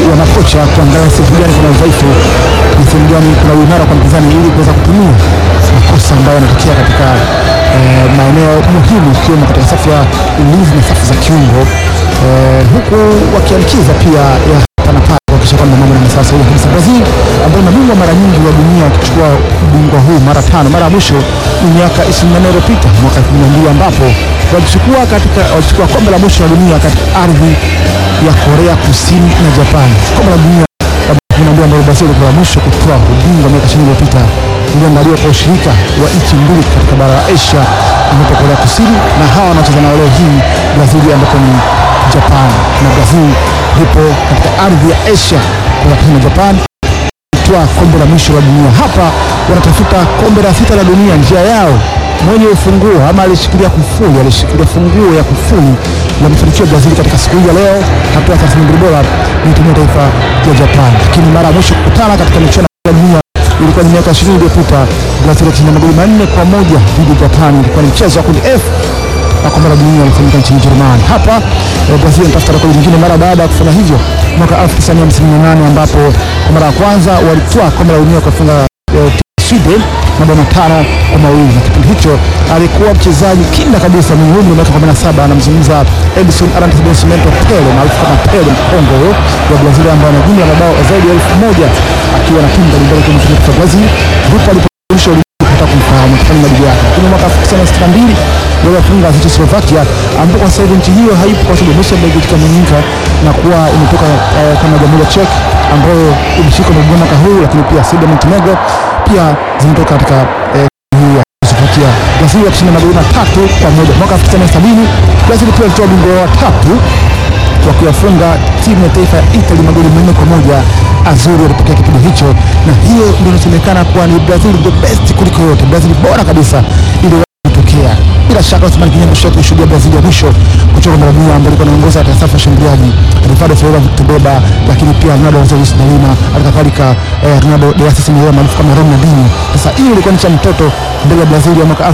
ya makocha kuangalia sehemu gani kuna udhaifu na sehemu gani kuna uimara kwa mpinzani ili kuweza kutumia makosa ambayo yanatokea katika eh, maeneo muhimu ikiwemo katika safu ya ulinzi na safu za kiungo eh, huku wakiamkiza pia ya hapa na pale kuhakikisha kwamba mambo ni sawa sawa kabisa. Brazil ambayo ni mabingwa mara nyingi wa dunia wakichukua ubingwa huu mara tano. Mara ya mwisho ni miaka 24 iliyopita mwaka 2002 ambapo walichukua katika walichukua kombe la mwisho la dunia katika ardhi ya Korea Kusini na Japan. Kombe la dunia la 2002 ambalo Brazil ilikuwa la mwisho kutoa ubingwa miaka 20 iliyopita iliangaliwa kwa ushirika wa nchi mbili katika bara la Asia ambapo Korea Kusini na hawa wanacheza nao leo hii Brazil ambapo ni Japan na Brazil ipo katika ardhi ya Asia Korea Kusini na Japan kutwaa kombe la mwisho la dunia. Hapa wanatafuta kombe la sita la dunia. Njia yao mwenye ufunguo ama alishikilia kufuli, alishikilia funguo ya kufuli la mafanikio ya Brazil katika siku hii ya leo, hatua ya 32 bora ni timu ya taifa ya Japan. Lakini mara ya mwisho kukutana katika michuano ya dunia ilikuwa ni miaka 20 iliyopita. Brazil ilishinda magoli manne kwa moja dhidi ya Japan. Ilikuwa ni mchezo wa kundi F na kombe la dunia lilifanyika nchini Ujerumani. Hapa eh, Brazil inatafuta rekodi nyingine mara baada ya kufanya hivyo mwaka 1958 ambapo kwa mara ya kwanza walitwaa kombe la dunia kwa kufunga eh, Sweden mabao matano kwa mawili na kipindi hicho alikuwa mchezaji kinda kabisa mwenye umri wa miaka 17 anamzungumza Edson Arantes do Nascimento Pele maarufu kama Pele mkongo huyo wa Brazil ambaye ana jumla ya mabao zaidi ya elfu moja akiwa na timu mbalimbali kwenye timu ya Brazil ndipo alipoisha kupata kumfahamu kufanya majibu yake lakini mwaka 1962 waliwafunga Czechoslovakia ambapo kwa sasa hivi nchi hiyo haipo kwa sababu imeshabadilika ikagawanyika na kuwa imetoka eh, kama jamhuri ya Czech ambayo ilishika majukumu mwaka huu, lakini pia Serbia na Montenegro pia zimetoka katika eh, hii ya Czechoslovakia. Brazil wakishinda magoli matatu kwa moja mwaka 1970. Brazil pia ilitoa ubingwa wa tatu kwa kuyafunga timu ya taifa ya Italy magoli manne kwa moja. Azuri walipokea kipindi hicho, na hiyo ndio inasemekana kuwa ni Brazil the best kuliko yote, Brazil bora kabisa ili kutokea. Bila shaka Othman Kinyango Sheikh kushuhudia Brazil ya mwisho kutoka mara dunia ambayo ilikuwa inaongoza katika safu ya washambuliaji Ricardo Ferreira Victor Beba, lakini pia Ronaldo Nazario de Lima, halikadhalika eh, Ronaldo de Assis Mireia maarufu kama Ronaldinho. Sasa hiyo ilikuwa ni cha mtoto mbele ya Brazil ya mwaka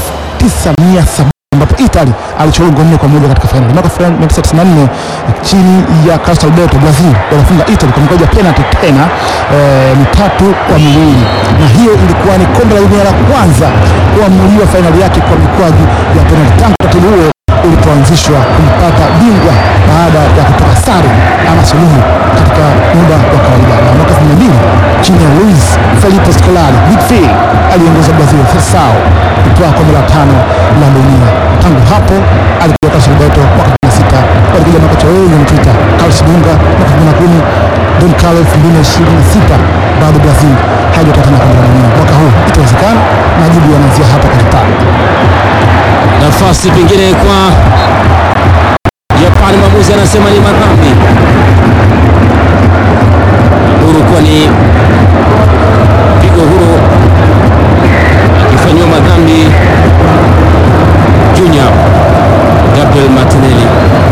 1970 ambapo Italy alichukua goli nne kwa moja katika fainali. Mwaka 1994 chini ya Carlos Alberto Brazil walifunga Italy kwa mkoja penalty tena eh, mitatu kwa miwili, na hiyo ilikuwa ni kombe la dunia la kwanza kuamuliwa fainali yake kwa mikwaju ya penalty tangu utaratibu huo ulipoanzishwa kumpata bingwa baada ya kutoka sare ama suluhu katika muda wa kawaida. Na mwaka 2002 chini ya Luis Felipe Scolari midfield aliongoza Brazil Seleção kutwaa kombe la tano la dunia. Tangu hapo alikuwa Carlos Alberto mwaka 2006, walikuja makocha wengi wamepita, Carlos Dunga mwaka 2010, Don Carlo 2026, bado Brazil haijatoa tena kombe la dunia. Mwaka huu itawezekana, majibu yanaanzia hapa Kampala. nafasi pengine kwa Japani. Mwamuzi anasema ni madhambi huru, kuwa ni pigo huru akifanyiwa madhambi Junior Gabriel Martinelli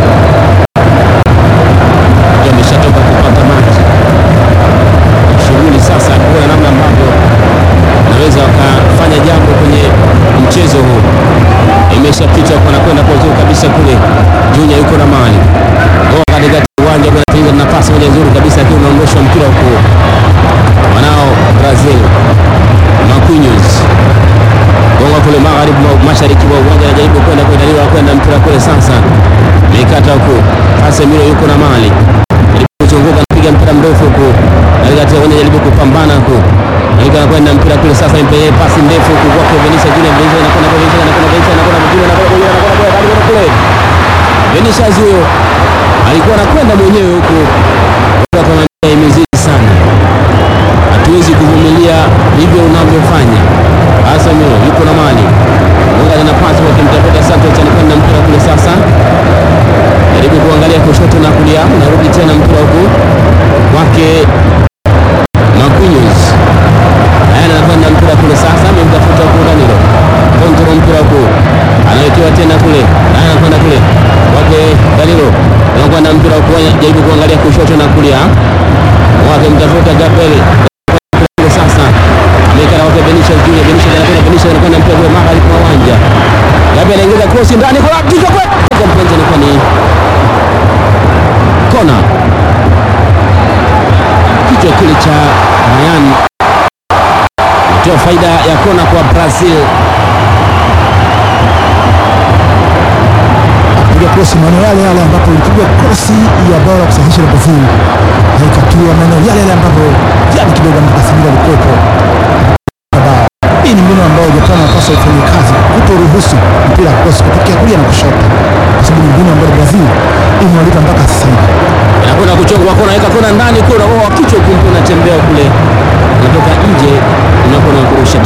Ndio ameshatoka kupata maji shughuli sasa, kuona namna ambavyo anaweza wakafanya jambo kwenye mchezo huu imeshapita kwa nakwenda kwa uzuri kabisa kule. Junior yuko na mali goa katikati ya uwanja bwana, na nafasi moja nzuri kabisa, akiwa unaondoshwa mpira huko wanao Brazil Marquinhos gonga kule magharibi mwa mashariki mwa uwanja, anajaribu kwenda kuendaliwa kwenda mpira kule sasa, mikata huko Casemiro yuko na mali kuzunguka napiga mpira mrefu huko katikati ya uwanja, jaribu kupambana huko Alika anakwenda mpira kule sasa, mpeleke pasi ndefu huko kwake Vinicius Junior, Vinicius anakwenda kwa Vinicius anakwenda Vinicius anakwenda mjini anakwenda kule anakwenda kule anakwenda kule Vinicius huyo alikuwa anakwenda mwenyewe huko, kwa kama imezidi sana, hatuwezi kuvumilia hivyo unavyofanya. Casemiro yuko na mali Munga na pasi kwa kimtafuta Santos, anakwenda mpira kule sasa, jaribu kuangalia kushoto na kulia, narudi tena mpira huko kwake Marquinhos Haya, anakwenda mpira kule sasa, amemtafuta huko Danilo, kontrol mpira huko, anawekewa tena kule, haya anakwenda kule wake Danilo, anakwenda mpira huko, jaribu kuangalia kushoto na kulia, wake mtafuta Gabriel kule sasa, ameweka na wake Vinicius Junior, Vinicius anakwenda, Vinicius anakwenda mpira kule magharibi mwa uwanja, Gabriel anaingiza cross ndani kwa kichwa kwa kwa mpenzi, anakuwa ni kona kichwa kile cha Ryan toa faida ya kona kwa Brazil. Piga krosi maeneo yale yale ambapo ilipigwa krosi ya bao la kusahihisha la Brazil na ikatua maeneo yale yale ambapo jana kidogo Casemiro alikuwepo. Bao. Hii ni mbinu ambayo Japani wanapaswa ifanye kazi, kutoruhusu mpira wa krosi kutokea kulia na kushoto, kwa sababu ni mbinu ambayo Brazil imewalipa mpaka sasa hivi. Inakwenda kuchongwa kona, weka kona ndani, kona oh, kichwa kumbe unatembea kule, unatoka nje, unakwenda kurusha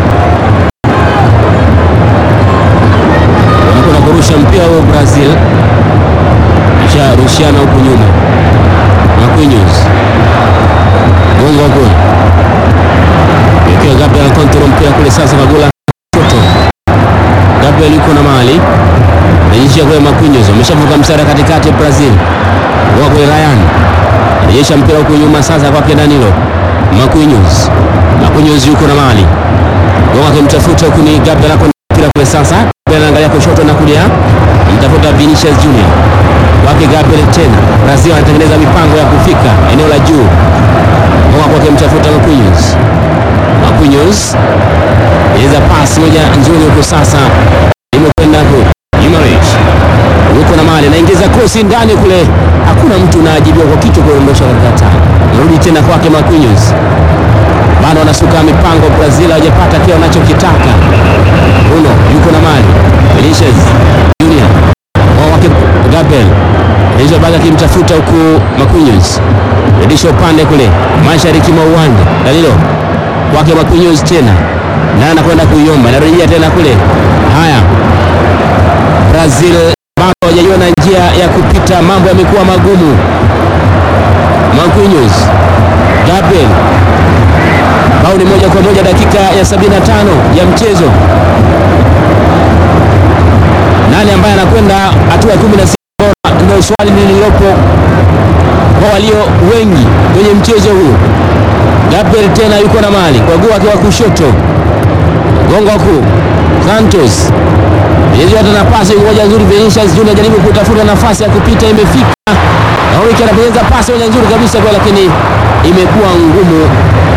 unakwenda kurusha mpira huo Brazil, kisha rushiana huku nyuma. Marquinhos gongo wa goli ikiwa Gabriel kontrol mpira kule sasa, Kagula toto Gabriel yuko na mali naishia kwa Marquinhos, ameshavuka mstari katikati Brazil kwa kule Ryan anajesha mpira huku nyuma sasa kwake Danilo Marquinhos. Marquinhos yuko na mali Gonga akimtafuta huku ni Gabriel ako mpira kule sasa. Gabriel anaangalia kushoto na kulia. Mtafuta Vinicius Junior. Kwake Gabriel tena. Brazil anatengeneza mipango ya kufika eneo la juu. Gonga kwake mtafuta Marquinhos. Marquinhos. Inaweza pasi moja nzuri huko sasa. Imekwenda huko. Imarish. Yuko na mali anaingiza krosi ndani kule. Hakuna mtu unaajibiwa kwa kichwa kuondosha katika tano. Narudi tena kwake Marquinhos bado wanasuka mipango. Brazil hawajapata kile wanachokitaka. Bruno yuko na mali, Vinicius Junior wao wake Gabriel Vinicius bado akimtafuta huku Marquinhos, redisha upande kule mashariki mwa uwanja. Danilo kwake Marquinhos tena naye anakwenda kuiomba, narejea tena kule. Haya, Brazil bado hawajajua na njia ya kupita, mambo yamekuwa magumu. Marquinhos, Gabriel bao ni moja kwa moja dakika ya 75 ya mchezo. Nani ambaye anakwenda hatua ya 16 bora? Ndio swali lililopo kwa walio wengi kwenye mchezo huu. Gabriel tena yuko na mali kwa guu wake wa kushoto, gongo kuu Santos Yezu hata nafasi moja nzuri, Vinicius Junior anajaribu kutafuta nafasi ya kupita, imefika Oriki anapenyeza pasi moja nzuri kabisa kwa, lakini imekuwa ngumu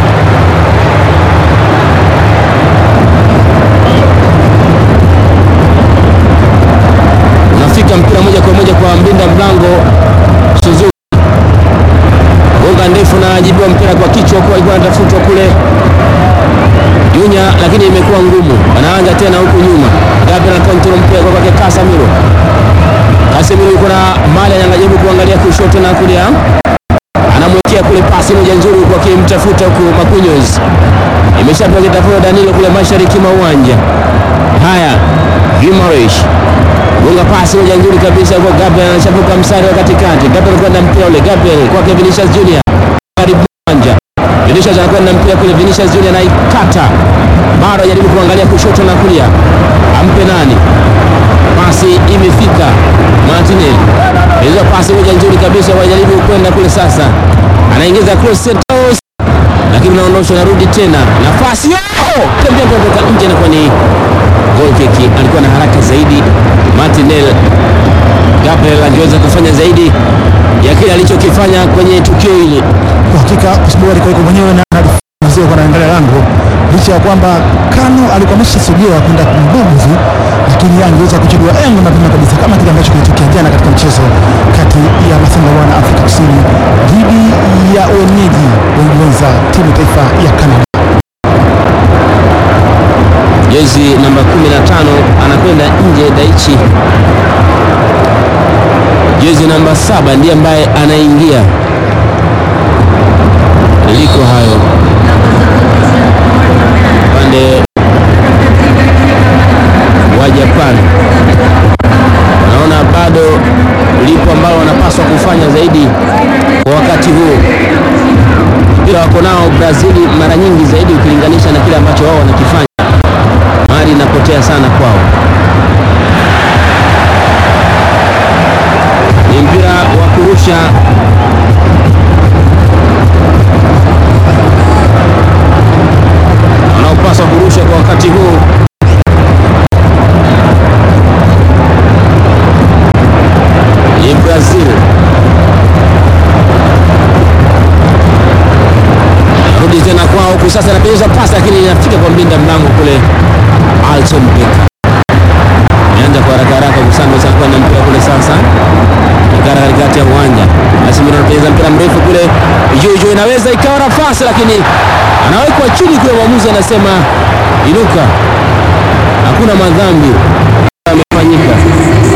unafika mpira moja kwa moja kwa mbinda mlango Suzuki, gonga ndefu na ajibiwa mpira kwa kichwa, kwa alikuwa anatafutwa kule Junya, lakini imekuwa ngumu. Anaanza tena huku nyuma, Gabriel control mpira kwa kwake Casemiro. Casemiro yuko na mali, anajaribu kuangalia kushoto na kulia, anamwekea kule pasi moja nzuri kwa kimtafuta huku Marquinhos, imeshapewa kitafuta Danilo kule mashariki mwa uwanja. Haya, Guimaraes gonga pasi moja nzuri kabisa kwa Gabriel, anashavuka mstari wa katikati. Gabriel kwenda mpira ule, Gabriel kwake Vinicius Junior, karibu uwanja. Vinicius anakwenda mpira kule, Vinicius Junior anaikata, bado ajaribu kuangalia kushoto na kulia, ampe nani? Pasi imefika Martinelli, hizo pasi moja nzuri kabisa, wajaribu kwenda kule sasa, anaingiza cross Santos, lakini unaondosha, narudi tena nafasi oh! tembea kutoka nje, inakuwa ni goal kick. Alikuwa na haraka zaidi Martinelli. Gabriel angeweza kufanya zaidi ya kile alichokifanya kwenye tukio hili. Kwa hakika kwa sababu alikuwa yuko mwenyewe na analizia kwa anaangalia lango, licha ya kwamba Kano alikuwa ameshasogea kwenda kumbugu, lakini yeye angeweza kuchukua engo mapema kabisa, kama kile ambacho kilitokea jana katika mchezo kati ya Masimba wana Afrika Kusini dhidi ya wenyeji wenza timu taifa ya Canada. Jezi namba 15 anakwenda nje Daichi. Jezi namba saba ndiye ambaye anaingia. Liko hayo upande wa Japan, wanaona bado lipo ambalo wanapaswa kufanya zaidi kwa wakati huu. Mpira wako nao Brazili mara nyingi zaidi ukilinganisha na kile ambacho wao wanakifanya mali inapotea sana kwao. Ni mpira wa kurusha wanaopaswa kurusha kwa wakati huu. Ni Brazil Huku sasa anapenyeza pasi lakini inafika kwa mlinda mlango kule Alton Becker. Ameanza kwa haraka haraka kusanda sasa kwa mpira kule sasa. Ikara katikati ya uwanja. Casemiro anapenyeza mpira mrefu kule. Jojo inaweza ikawa nafasi lakini anawekwa chini kule, mwamuzi anasema inuka. Hakuna madhambi amefanyika.